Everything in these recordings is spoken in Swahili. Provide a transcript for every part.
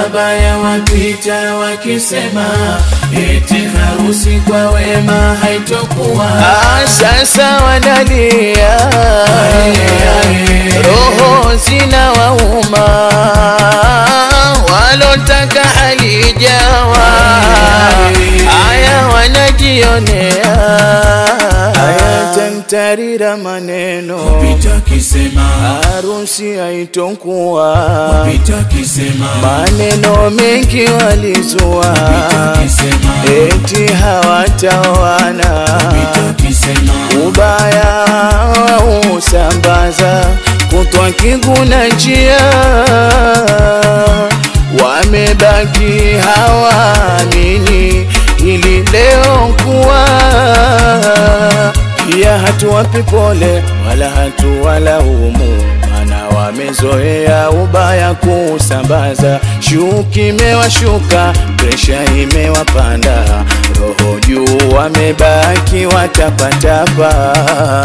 wabaya wapita wakisema eti harusi kwa wema haitokuwa Ah, sasa wanalia roho zina wauma walotaka halijawa haya wanajionea haya tantarira maneno pita kisema harusi haitokuwa pita kisema maneno mengi walizua pita kisema eti hawataoana pita kisema ubaya usambaza kutwa kiguna njia wamebaki hawaamini ili leo kuwa pia hatuwapi pole wala hatuwalaumu mana wamezoea ubaya kusambaza shuki imewashuka presha imewapanda roho juu wamebaki watapatapa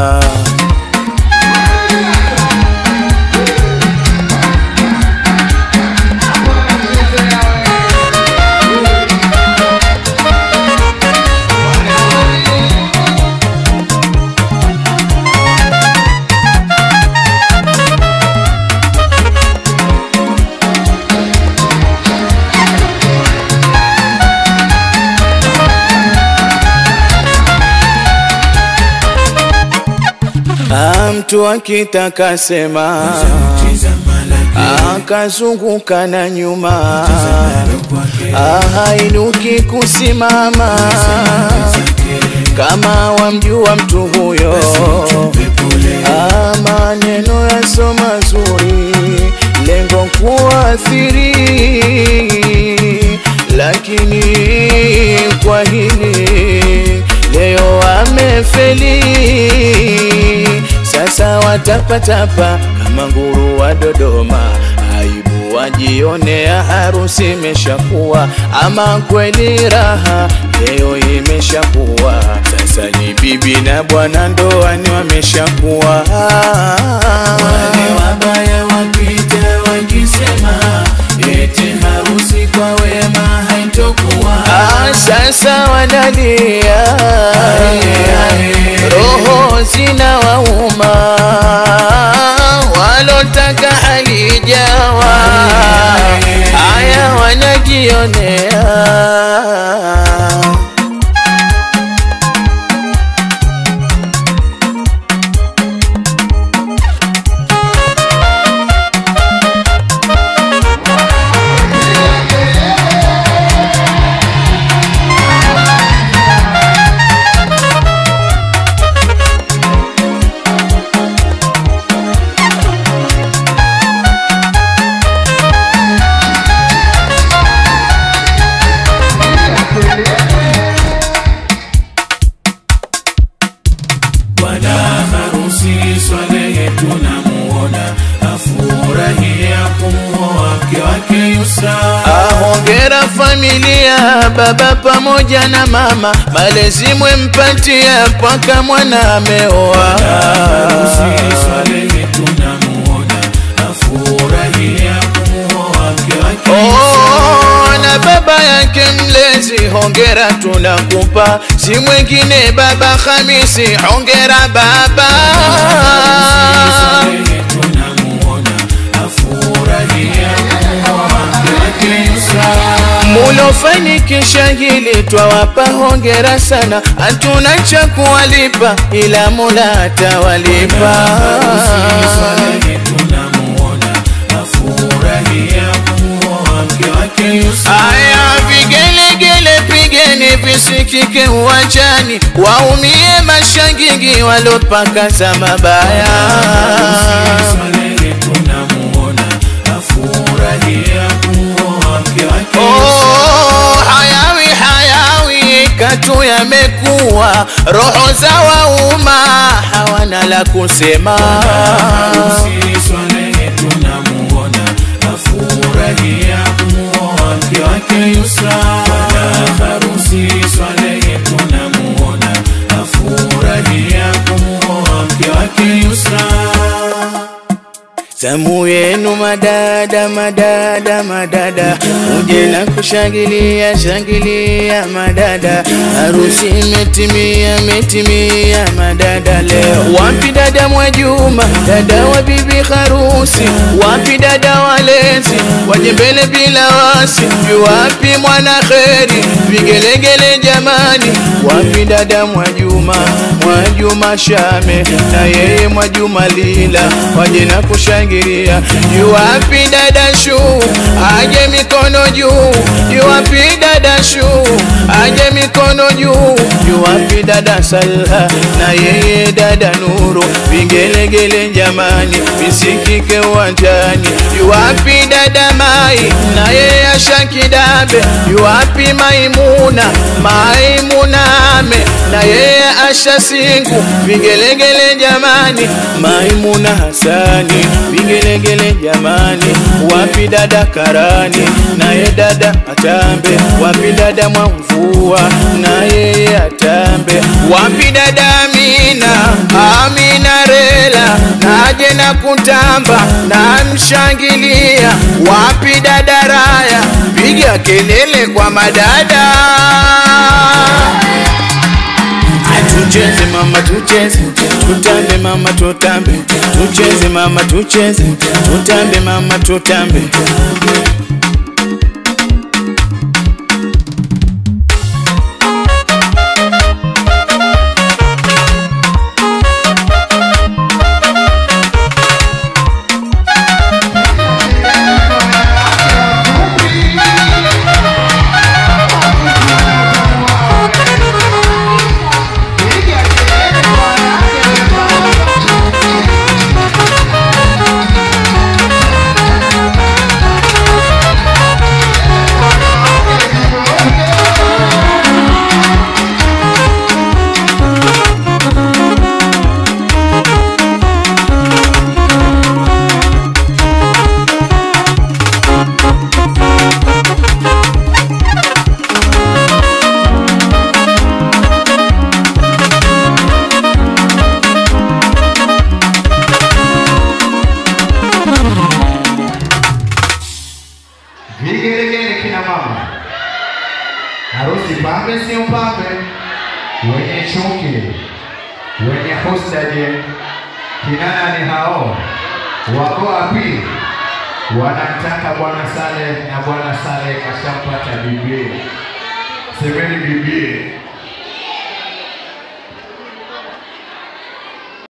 Ah, mtu akitaka sema tizama lake akazunguka na nyuma tizama kwake ahainuki kusimama kama wamjua mtu huyo pole Ah, maneno yaso mazuri lengo kuathiri lakini kwa hili leo amefeli sasa watapatapa kama nguru wa Dodoma aibu wajionea harusi imeshakuwa ama kweli raha leo imeshakuwa sasa ni bibi na bwana ndoani wameshakuwa wale wabaya wapita wakisema eti harusi kwa wema haitokuwa Ah, sasa wanalia roho zina wauma walotaka halijawa haya wanajionea bwana harusi Swalehe tunamuona afurahia kumuoa mke wake Yusra ahongera familia baba pamoja na mama malezi mwempatia mpaka mwana ameoa harusi Swalehe tunamuona afurahia kumuoa mke wake Oh, na baba yake mlezi hongera tunakupa si mwingine baba Hamisi hongera baba Swalehe tunamuona afurahia kumuoa mke wake Yusra mulofanikisha hili twawapa hongera sana hatuna cha kuwalipa ila Mola atawalipa Aya, vigelegele pigeni visikike uwanjani, waumie mashangingi walopakaza mabaya. Oh, hayawi hayawi katu yamekuwa, roho za wauma hawana la kusema. Yusra Bwana harusi Swalehe tunamuona afurahia kumuoa mke wake Yusra zamu yenu madada madada madada uje na kushangilia shangilia madada harusi imetimia imetimia madada leo wapi dada Mwajuma dada wa bibi harusi wapi dada walezi waje mbele bila wasi wapi mwana kheri vigelegele jamani wapi dada Mwajuma Mwajuma Shame na yeye Mwajuma Lila waje na kushangilia yuwapi dada Shu aje mikono juu yuwapi dada Shu aje mikono juu yuwapi dada Salha na yeye dada Nuru vigelegele jamani visikike uwanjani yuwapi dada Mai na yeye Asha Kidabe yuwapi Maimuna Maimuna Ame na yeye Asha Singu vigelegele jamani Maimuna Hasani vigelegele jamani wapi dada Karani naye dada Atambe wapi dada Mwamvua na yeye Atambe wapi dada Amina Amina Rela naje na kutamba na mshangilia wapi dada Raya piga kelele kwa madada tucheze mama tucheze tutambe mama tutambe tucheze mama tucheze tutambe mama tutambe Vigelegele kina mama, harusi pambe sio pambe, wenye chuki, wenye husaje, kinana ni hao, wako wapi? Wanamtaka bwana Sale na bwana Sale kashampata bibie, semeni bibie